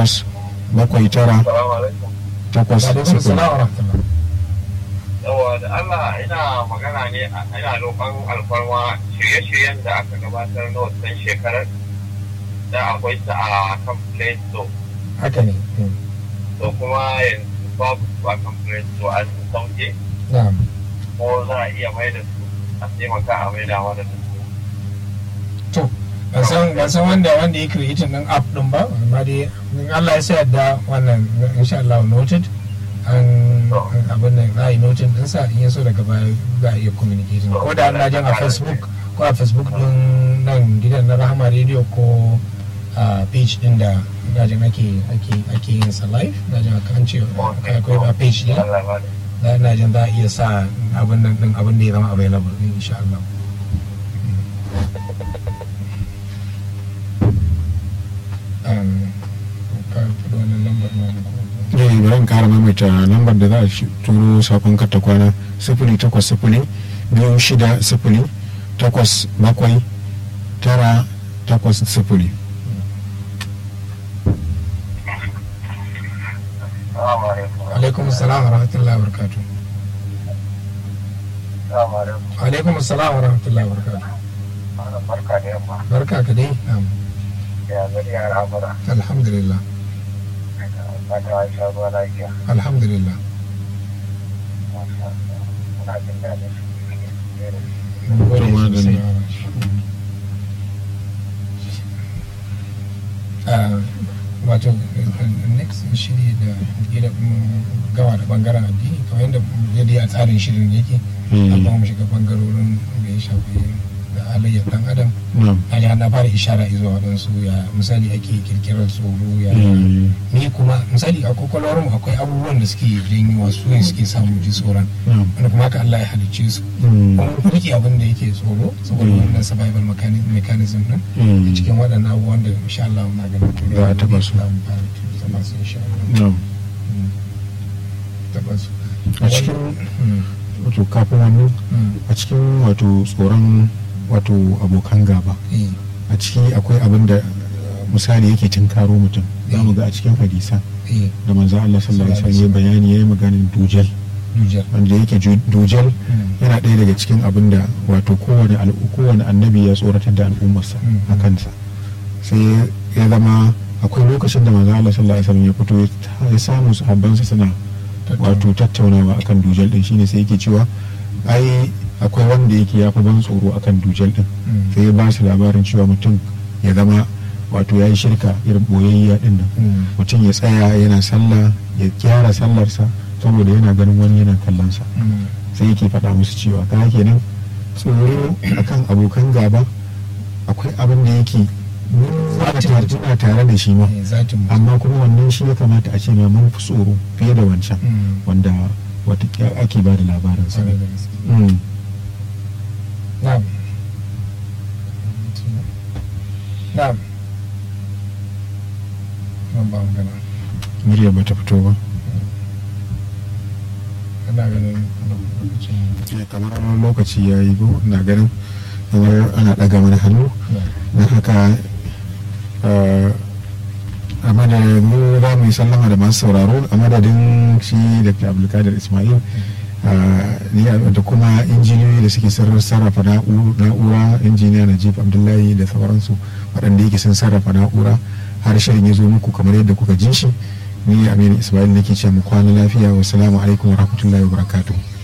takwas bakwai tara Salamu alaikum. takwas alaikum sifili salam wa rahmatullah Yawa da Allah ina magana ne a- ina roƙon alfarma shirye-shiryen da aka gabatar na wannan shekarar da akwai ta a kan Play Store. haka ne Mm. To kuma yanzu babu su a kan Play Store an sauke na'am ko za a iya mai da su a taimaka a mai da mana da su. to ban san ban san wanda wanda ya creating din app din ba amma dai in Allah ya sa yadda wannan insha Allah noted an an abin nan za a yi noted din sa in ya so daga baya za a iya communicating ko da na jan a Facebook ko a Facebook din nan gidan na Rahama Radio ko a page din da na jan ake ake ake yin sa live na jan aka an ce akwai akwai a page din Allah ba da. na na jan za a iya sa abin nan din abin da ya zama available din insha Allah um, ka faɗi wannan lambar na eh bari in kara maimaita lambar da za a shi- turo sakon karta kwana sifili takwas sifili biyu shida sifili takwas bakwai tara takwas sifili Salamu alaikum. alaikum salam wa rahmatullahi wa barakatuh Salamu alaikum. alaikum salam wa rahmatullahi wa barakatuh Barka da yamma. barka ka dai Na'am. Ya gari ya al'amura. alhamdulillah Fata wa sha ruwa lafiya. alhamdulillah Muna jin daɗin Mun gode To, madalla. sosai. Ah, wato next shiri da gida gawa da bangaren addini kamar yadda yadda a tsarin shirin yake Mm. amma mu shiga bangarorin da ya shafi da halayyar dan adam na'am na na fara ishara zuwa waɗansu ya misali ake kirkirar tsoro ya Mm. ni kuma misali a kwakwalwarmu akwai abubuwan da suke janyo wasu ne suke samu ji tsoron na'am wanda kuma haka Allah ya halicce su Mm. kuma ku rike abin da yake tsoro saboda Mm. wannan survival mechani- mechanism din Mm. cikin waɗannan abubuwan da insha Allah muna ganin Za a taɓa su. za mu fara zama su insha Allah na'am Mm. taɓa su a cikin Mm. wato kafin wannan Mm. a cikin wato tsoron wato abokan gaba Eh, a ciki akwai abin da uh, misali yake tinkaro mutum za mu ga a cikin hadisa eh, da manzo Allah sallallahu alaihi wasallam ya bayani yayi maganin dujal dujar wanda yake ju- dujal Mm. yana ɗaya daga cikin abin da wato kowane al- kowane annabi ya tsoratar da al'ummarsa Mm. a kansa sai ya zama akwai lokacin da manzo Allah sallallahu alaihi wasallam ya fito ya ta- ya samu sahabbansa suna wato tattaunawa akan dujal din shine sai yake cewa ai akwai wanda yake ya fi ban tsoro akan dujal din Mm. sai ya ba su labarin cewa mutum ya zama wato ya yi shirka irin boyayya din nan Mm. mutum ya tsaya yana sallah ya gyara sallarsa saboda yana ganin wani yana kallonsa Mm. sai yake faɗa musu cewa ka kenan tsoro akan abokan gaba akwai abin da yake muna tare- muna tare da shi ma Eh, zatin mutum. amma kuma wannan shi ya kamata a ce ma mun fi tsoro fiye da wancan Mm. wanda wata ake ba da labarinsa Kwarai da gaske. Mm. Na'am. Na'am. Nan ba magana. murya ba ta fito ba Ana ganin lokacin Ya, kamar wani lokaci ya yi ko na ganin kamar ana ɗaga mana hannu na haka eh, a madadin mu za mu yi sallama da masu sauraro a madadin shi dr abdulkadir ismail eh, ni da kuma injiniyoyi da suke sar- sarrafa na'u- na'ura injiniya najib abdullahi da sauransu waɗanda yake sun sarrafa na'ura har shirin ya zo muku kamar yadda kuka ji shi ni aminu ismail nake ce mu kwana lafiya wasu alaikum wa rahmatullahi wa barakatuh